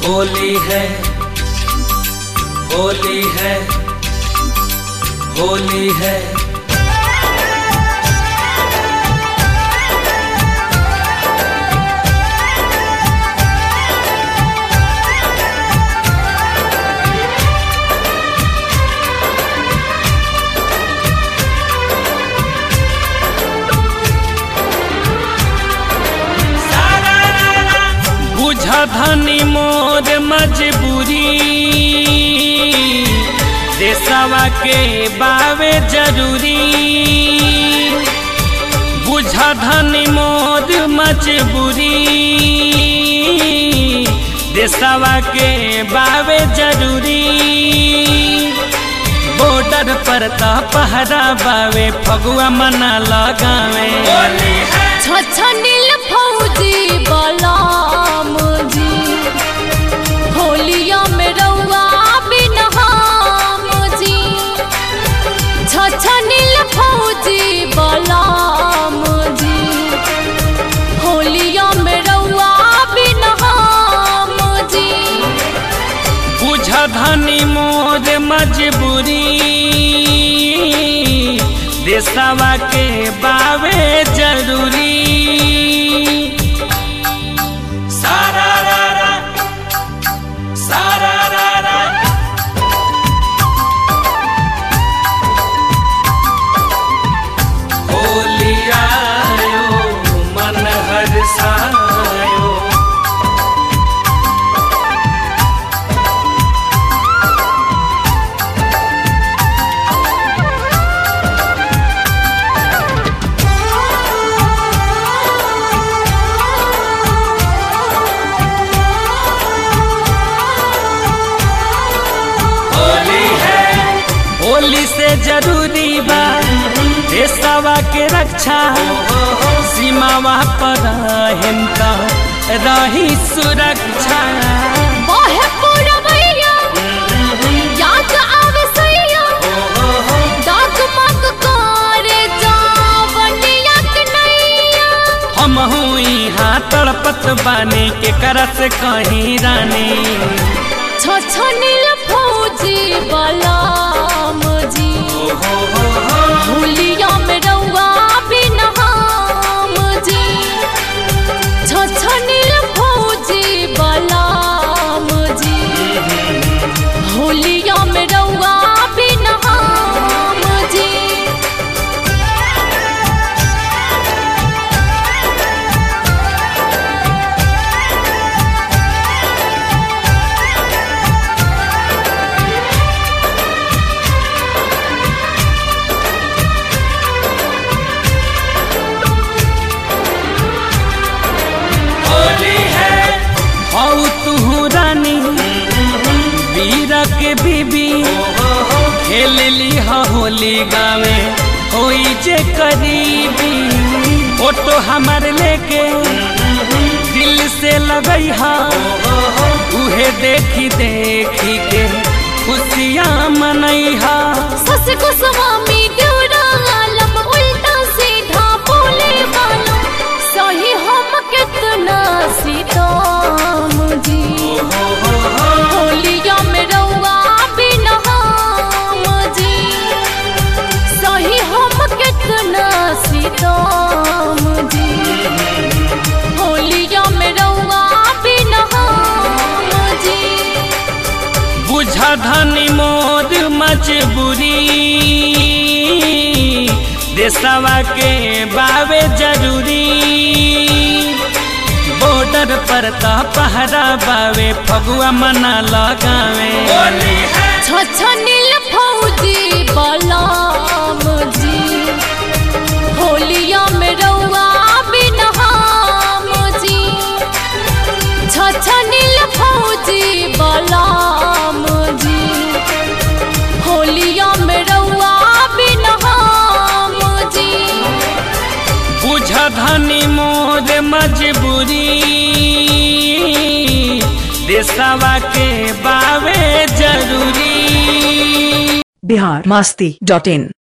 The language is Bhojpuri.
होली है होली है होली है बुझा धनी मोर मजबूरी देशवा के बावे जरूरी बुझा धनी मोर मजबूरी देशवा के बावे जरूरी बॉर्डर पर त पहरा बावे फगुआ मना लगावे छछनिल फौजी बलाम जी होलिया में रउआ बिन हम जी छछनिल फौजी बलाम जी होलिया में रउआ बिन हम जी बुझ धनी मोर मजबूरी देशवा के बावे जरूरी सारा रा रा, सारा रा रा। होली आयो मन हर्षायो होली है होली से जरूरी बा देशवा के रक्षा सीमावा पर हिंता रही सुरक्षा बाहे पुरवैया याद आवे सैया दाग मग करे जावनिया कन्हैया हम यहाँ तड़पत बानी के करस कहीं रानी छछनिल फौजी बलाम जी होलिया में रउआ बिन हम जी छछनिल फौजी बलाम जी होलिया में रउआ बिन हम जी होली है हौ तू रानी वीर के बीबी खेल ली हा होली गावे होई जे करीबी फोटो हमार लेके दिल से लगई हा उहे देखी देखी के खुशियाँ मनई हा सस गोस्वामी ड्यूरा आलम उल्टा सीधा बोले वालों सही हम कितना सीताम जी होलिया में रउआ बिन हम जी सही हम कितना सीताम जी होलिया में रउआ बिन हम जी बुझ धनी मोर मजबूरी देशवा के बावे जरूरी बॉर्डर पर त पहरा बावे फगुआ मना लगावे छछनिल फौजी बलाम जी होलिया में रउआ बिन हम जी छछनिल फौजी बलाम जी होलिया में रउआ बिन हम जी बुझ धनी मोर मजबूरी देशवा के बावे जरूरी बिहार मस्ती डॉट इन